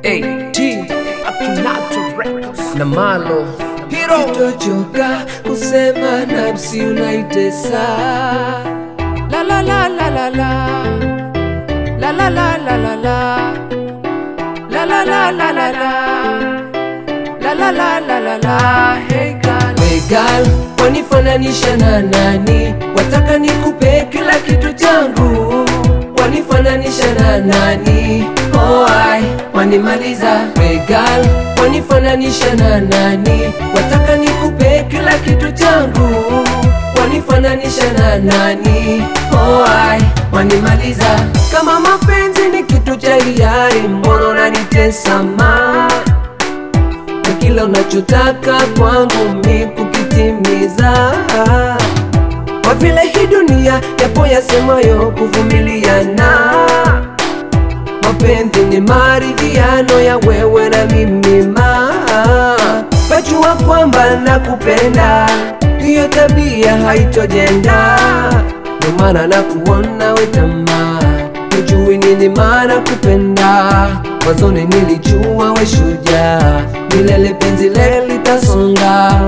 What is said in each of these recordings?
AT Akinato Records na Malo Hero Sitochoka kusema nafsi unaitesa La la la la la la La la la la la la La la la la la la La la la la la la Hey girl We girl, wanifananisha na nani? Wataka nikupe kila kitu changu, wanifananisha na nani? Oh, ai, wanimaliza. We girl, wanifananisha na nani? Wataka nikupe kila kitu changu, wanifananisha na nani? Oh, ai, wanimaliza. Kama mapenzi ni kitu cha hiari, mbona unanitesa ma na kila unachotaka kwangu mi kukitimiza, kwa vile hii dunia yapo yasemayo kuvumiliana. Mapenzi ni maridhiano ya wewe na mimi, ma pajua kwamba nakupenda, hiyo tabia haitojenda, ndio maana nakuona we tamaa Hujui nini maana kupenda, mwanzoni nilijua we shujaa, milele penzi lele litasonga,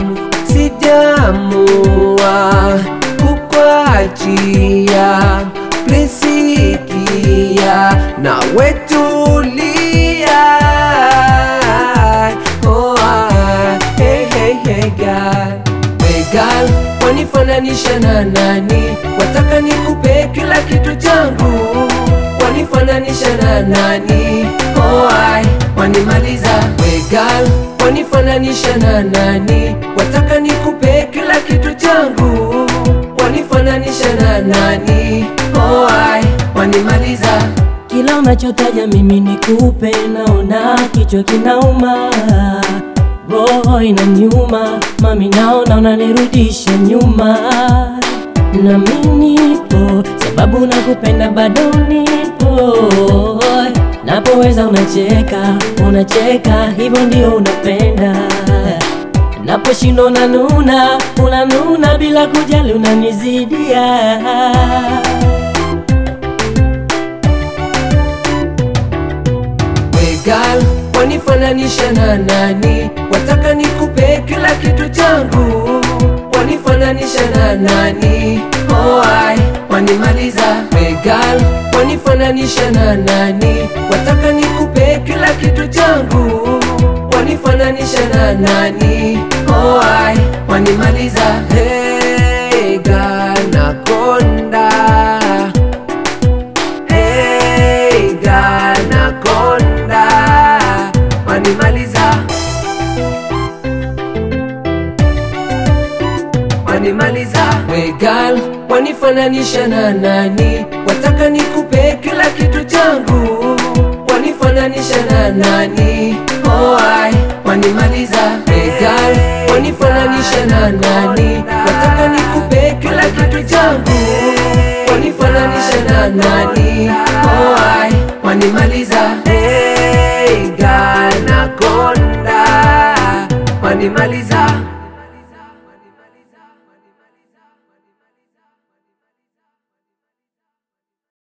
sijamua kukuachia, please sikia na wetulia. Oh, ah, hey, hey, hey, girl. Hey girl, wanifananisha na nani? Wataka nikupe kila kitu changu, wanifananisha na nani? Oh, ai, wanimaliza. Hey girl, wanifananisha na nani? Wataka nikupe kila kitu changu, wanifananisha na nani? Oh, ai, wanimaliza. Kila unachotaja mimi nikupe, naona kichwa kinauma, roho inaniuma, mami naona unanirudisha nyuma, na mimi nipo sababu nakupenda, bado nipo, napoweza unacheka, unacheka, hivyo ndio unapenda Naposhindwa unanuna, unanuna bila kujali, unanizidia We girl, wanifananisha na nani? Wataka nikupe kila kitu changu, wanifananisha na nani? Oh, ai, wanimaliza. We girl, wanifananisha na nani? Wataka nikupe kila kitu changu, wanifananisha na nani? Oh, ai, wanimaliza. Hey girl, nakonda Hey, Ganaconda wanimaliza, wanimaliza. We girl, wanifananisha na nani? Wataka nikupe kila kitu changu, wanifananisha na nani? Oh, ai, wanimaliza. We girl, wanifananisha na nani? Wataka nikupe kila kitu changu wanifananisha na nani? Oh, ai, wanimaliza. Hey, Ganaconda wanimaliza.